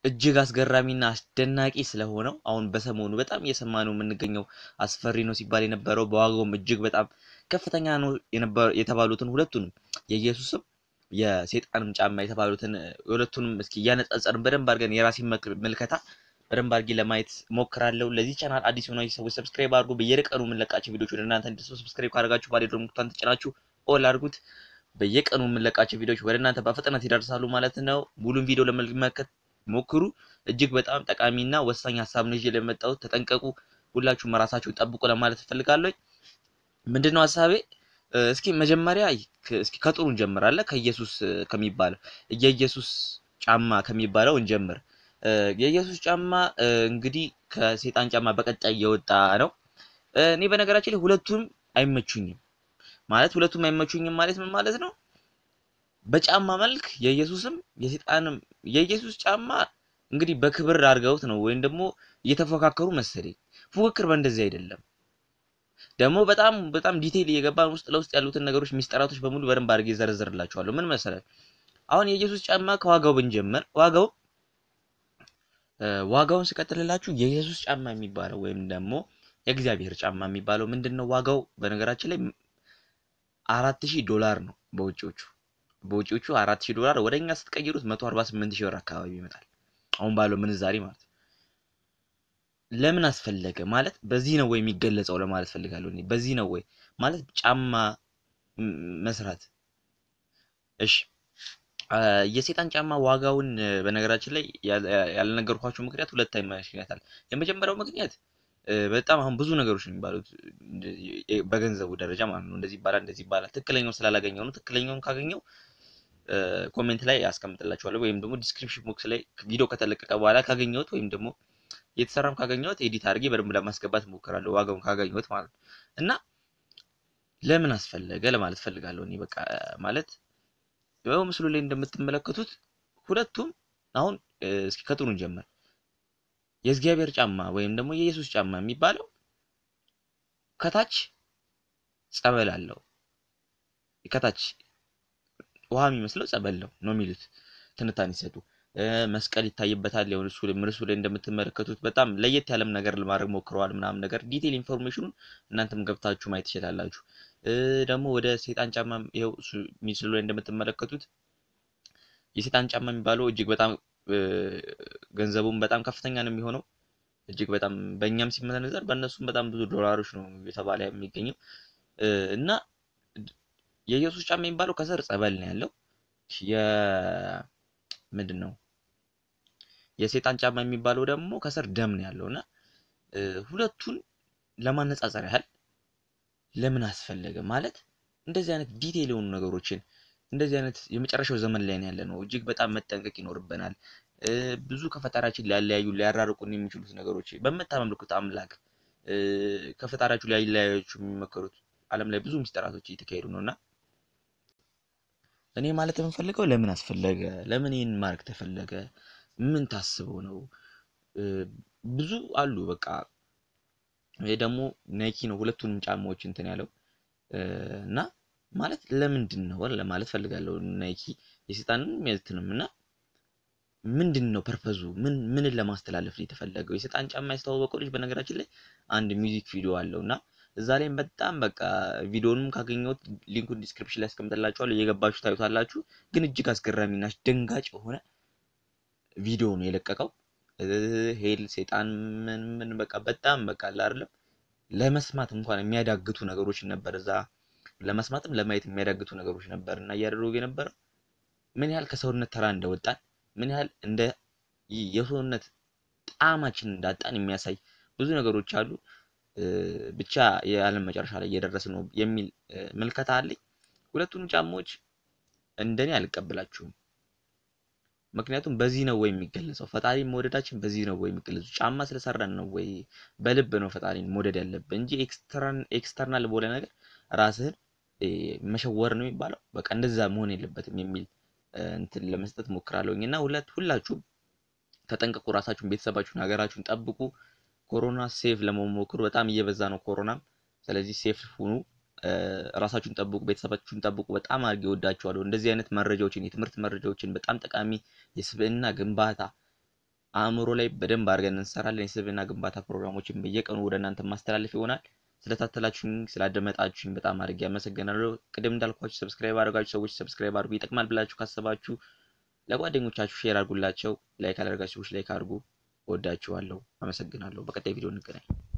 እጅግ አስገራሚና አስደናቂ ስለሆነው አሁን በሰሞኑ በጣም እየሰማ ነው የምንገኘው አስፈሪ ነው ሲባል የነበረው በዋጋውም እጅግ በጣም ከፍተኛ ነው የተባሉትን ሁለቱንም የኢየሱስም የሴጣንም ጫማ የተባሉትን ሁለቱንም እስኪ እያነጻጸርን በደንብ አድርገን የራሴን ምልከታ በደንብ አድርጌ ለማየት ሞክራለሁ። ለዚህ ቻናል አዲስ የሆናችሁ ሰዎች ሰብስክራይብ አድርጉ። በየቀኑ የምንለቃቸው ቪዲዮች ወደ እናንተ እንድትደርሱ ሰብስክራይብ ካደረጋችሁ ባለ ደግሞ ምልክቱን ተጭናችሁ ኦል አድርጉት። በየቀኑ የምንለቃቸው ቪዲዮች ወደ እናንተ በፍጥነት ይደርሳሉ ማለት ነው። ሙሉን ቪዲዮ ለመመልከት ሞክሩ። እጅግ በጣም ጠቃሚና ወሳኝ ሀሳብ ነው ይዤ ለመጣሁት። ተጠንቀቁ፣ ሁላችሁም ራሳችሁን ጠብቁ ለማለት እፈልጋለሁ። ምንድነው ሀሳቤ? እስኪ መጀመሪያ እስኪ ከጥሩ እንጀምራለን። ከኢየሱስ ከሚባለው የኢየሱስ ጫማ ከሚባለው እንጀምር። የኢየሱስ ጫማ እንግዲህ ከሴጣን ጫማ በቀጣይ የወጣ ነው። እኔ በነገራችን ላይ ሁለቱም አይመቹኝም። ማለት ሁለቱም አይመቹኝም ማለት ምን ማለት ነው? በጫማ መልክ የኢየሱስም የሴጣንም የኢየሱስ ጫማ እንግዲህ በክብር አድርገውት ነው ወይም ደግሞ እየተፎካከሩ መሰለኝ። ፉክክር በእንደዚህ አይደለም። ደግሞ በጣም በጣም ዲቴይል እየገባን ውስጥ ለውስጥ ያሉትን ነገሮች ሚስጥራቶች በሙሉ በደንብ አድርጌ ዘረዝርላችኋለሁ። ምን መሰላችሁ? አሁን የኢየሱስ ጫማ ከዋጋው ብንጀምር ዋጋው ዋጋውን ስቀጥልላችሁ የኢየሱስ ጫማ የሚባለው ወይም ደግሞ የእግዚአብሔር ጫማ የሚባለው ምንድን ነው? ዋጋው በነገራችን ላይ አራት ሺህ ዶላር ነው በውጪዎቹ በውጪዎቹ አራት ሺህ ዶላር ወደ እኛ ስትቀይሩት መቶ አርባ ስምንት ሺህ ብር አካባቢ ይመጣል። አሁን ባለው ምንዛሬ ማለት ነው። ለምን አስፈለገ ማለት በዚህ ነው ወይ የሚገለጸው ለማለት ፈልጋለሁ። እኔ በዚህ ነው ወይ ማለት ጫማ መስራት። እሺ የሴጣን ጫማ ዋጋውን በነገራችን ላይ ያልነገርኳችሁ ምክንያት ሁለት ምክንያት አለ። የመጀመሪያው ምክንያት በጣም አሁን ብዙ ነገሮች ነው የሚባሉት በገንዘቡ ደረጃ ማለት ነው። እንደዚህ ይባላል እንደዚህ ይባላል። ትክክለኛውን ስላላገኘው ነው። ትክክለኛውን ካገኘው ኮሜንት ላይ ያስቀምጥላችኋለሁ ወይም ደግሞ ዲስክሪፕሽን ቦክስ ላይ ቪዲዮ ከተለቀቀ በኋላ ካገኘሁት ወይም ደግሞ የተሰራም ካገኘሁት ኤዲት አድርጌ በደንብ ለማስገባት እሞክራለሁ ዋጋውን ካገኘሁት ማለት ነው። እና ለምን አስፈለገ ለማለት ፈልጋለሁ እኔ በቃ ማለት ያው ምስሉ ላይ እንደምትመለከቱት ሁለቱም አሁን እስኪ ከጥሩ እንጀምር። የእግዚአብሔር ጫማ ወይም ደግሞ የኢየሱስ ጫማ የሚባለው ከታች ጸበል አለው። ከታች ውሃ የሚመስለው ጸበል ነው ነው የሚሉት ትንታኔ ሲሰጡ መስቀል ይታይበታል። ያው እሱ ላይ ምርሱ ላይ እንደምትመለከቱት በጣም ለየት ያለም ነገር ለማድረግ ሞክረዋል ምናምን ነገር ዲቴል ኢንፎርሜሽኑን እናንተም ገብታችሁ ማየት ትችላላችሁ። ደግሞ ወደ ሴጣን ጫማ ይኸው እሱ ምስሉ ላይ እንደምትመለከቱት የሴጣን ጫማ የሚባለው እጅግ በጣም ገንዘቡም በጣም ከፍተኛ ነው የሚሆነው። እጅግ በጣም በእኛም ሲመነዘር በእነሱም በጣም ብዙ ዶላሮች ነው የተባለ የሚገኘው እና የኢየሱስ ጫማ የሚባለው ከስር ጸበል ነው ያለው የ ምንድን ነው የሴጣን ጫማ የሚባለው ደግሞ ከስር ደም ነው ያለው እና ሁለቱን ለማነጻጸር ያህል ለምን አስፈለገ ማለት እንደዚህ አይነት ዲቴል የሆኑ ነገሮችን እንደዚህ አይነት የመጨረሻው ዘመን ላይ ነው ያለ ነው። እጅግ በጣም መጠንቀቅ ይኖርብናል። ብዙ ከፈጣሪያችን ሊያለያዩ ሊያራርቁን የሚችሉት ነገሮች በምታመልኩት አምላክ ከፈጣሪያችሁ ሊያለያያችሁ የሚመከሩት ዓለም ላይ ብዙ ሚስጥራቶች እየተካሄዱ ነው እና እኔ ማለት የምፈልገው ለምን አስፈለገ? ለምን ይህን ማድረግ ተፈለገ? ምን ታስበው ነው? ብዙ አሉ። በቃ ይሄ ደግሞ ናይኪ ነው ሁለቱንም ጫማዎች እንትን ያለው እና ማለት ለምንድን ነው ለማለት ፈልጋለሁ። ናይኪ የሴጣንም የትንም እና ምንድን ነው ፐርፐዙ? ምን ምንን ለማስተላለፍ ነው የተፈለገው? የሴጣን ጫማ ያስተዋወቀው ልጅ በነገራችን ላይ አንድ ሚውዚክ ቪዲዮ አለው እና እዛ ላይም በጣም በቃ ቪዲዮንም ካገኘሁት ሊንኩን ዲስክሪፕሽን ላይ አስቀምጥላችኋለሁ እየገባችሁ ታዩታላችሁ። ግን እጅግ አስገራሚና አስደንጋጭ የሆነ ቪዲዮ ነው የለቀቀው። ሄል ሴጣን ምን ምን በቃ በጣም በቃ አይደለም ለመስማት እንኳን የሚያዳግቱ ነገሮች ነበር እዛ ለመስማትም ለማየት የሚያዳግቱ ነገሮች ነበር እና እያደረጉ የነበረው ምን ያህል ከሰውነት ተራ እንደወጣን ምን ያህል እንደ የሰውነት ጣዕማችን እንዳጣን የሚያሳይ ብዙ ነገሮች አሉ። ብቻ የዓለም መጨረሻ ላይ እየደረስ ነው የሚል ምልከታ አለኝ። ሁለቱንም ጫማዎች እንደኔ አልቀበላችሁም። ምክንያቱም በዚህ ነው ወይ የሚገለጸው? ፈጣሪን መውደዳችን በዚህ ነው ወይ የሚገለጸው? ጫማ ስለሰራን ነው ወይ? በልብ ነው ፈጣሪን መውደድ ያለብን እንጂ ኤክስተርናል በሆነ ነገር ራስህን መሸወር ነው የሚባለው። በቃ እንደዛ መሆን የለበትም የሚል እንትን ለመስጠት ሞክራለሁኝ እና ሁለት ሁላችሁም ተጠንቀቁ፣ ራሳችሁን፣ ቤተሰባችሁን፣ ሀገራችሁን ጠብቁ። ኮሮና ሴፍ ለመሞክሩ በጣም እየበዛ ነው ኮሮናም። ስለዚህ ሴፍ ሁኑ፣ ራሳችሁን ጠብቁ፣ ቤተሰባችሁን ጠብቁ። በጣም አድርጌ እወዳችኋለሁ። እንደዚህ አይነት መረጃዎችን የትምህርት መረጃዎችን በጣም ጠቃሚ የስብዕና ግንባታ አእምሮ ላይ በደንብ አድርገን እንሰራለን። የስብዕና ግንባታ ፕሮግራሞችን በየቀኑ ወደ እናንተ ማስተላለፍ ይሆናል። ስለታተላችሁኝ ስላደመጣችሁኝ በጣም አድርጌ አመሰግናለሁ። ቅድም እንዳልኳችሁ ሰብስክራይብ አድርጋችሁ ሰዎች ሰብስክራይብ አድርጉ ይጠቅማል ብላችሁ ካሰባችሁ ለጓደኞቻችሁ ሼር አድርጉላቸው። ላይክ አላደርጋችሁ ሰዎች ላይክ አድርጉ። ወዳችኋለሁ። አመሰግናለሁ። በቀጣይ ቪዲዮ እንገናኝ።